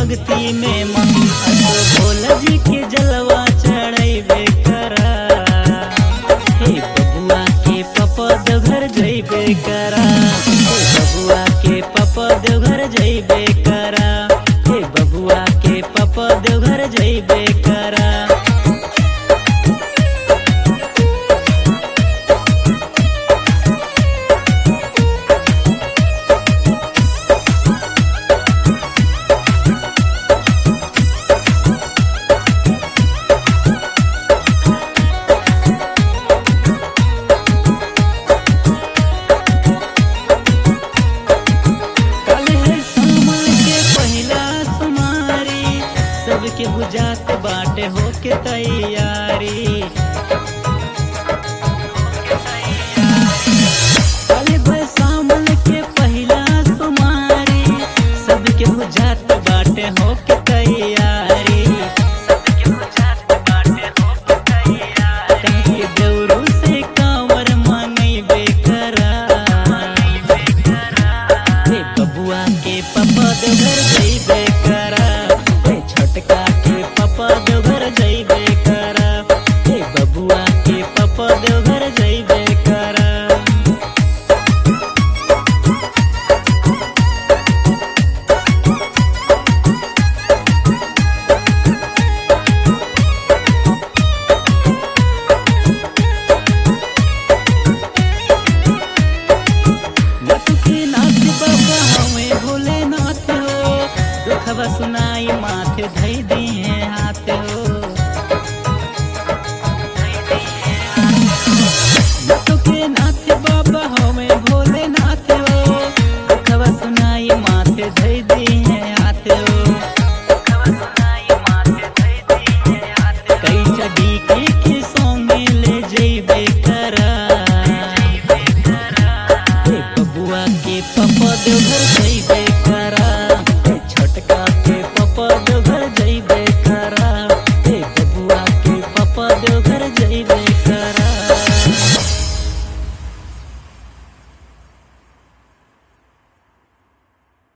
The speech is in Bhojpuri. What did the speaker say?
भक्ति में मन असो भोला जी के जलवा चढ़ैबे करा हे बबुआ के पपा देवघर जइबे करा हे बबुआ के पपा देवघर जइबे करा हे बबुआ के पपा देवघर जइबे करा कल है सावन के पहिला सुमारी सबके बुझात बाटे होके तैयारी कल है सावन के पहिला सुमारी सबके बुझात बाटे होके तैयारी सबके बुझात बाटे होके तैयारी कहीं देवरू से कांवर मंगैबे करा हे बबुआ के पपा देवघर जइबे करा हे छोटका के पपा देवघर जइबे करा हे बबुआ के पपा देवघर जइबे करा लटके नाथ बाबा हमें भोलेनाथ हो दुखवा सुनाई माथे धई दिए हाथ हो लटके नाथ बाबा हमें भोलेनाथ हो दुखवा सुनाई माथे धई दिए